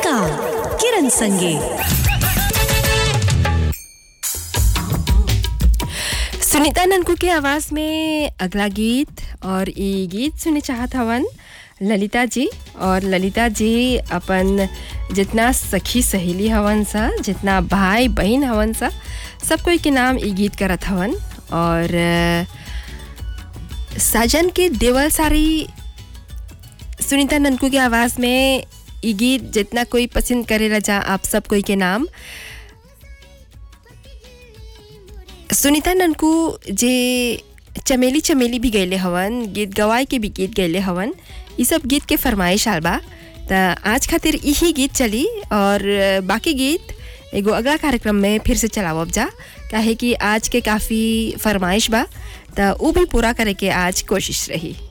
कविता किरण संगे सुनीता ननकू के आवाज में अगला गीत और ये गीत सुने चाहत हवन ललिता जी और ललिता जी अपन जितना सखी सहेली हवन सा जितना भाई बहन हवन सा सब कोई के नाम ये गीत करत हवन और अ, साजन के देवल सारी सुनीता ननकू के आवाज़ में ये गीत जितना कोई पसंद करेला जा आप सब कोई के नाम सुनीता ननकू जे चमेली चमेली भी गैले हवन गीत गवाई के भी गीत गैले हवन ये सब गीत के फरमाइश आल बा त आज खातिर यही गीत चली और बाकी गीत एगो अगला कार्यक्रम में फिर से चलावब जा काहे कि आज के काफ़ी फरमाइश बा त ऊ भी पूरा करे के आज कोशिश रही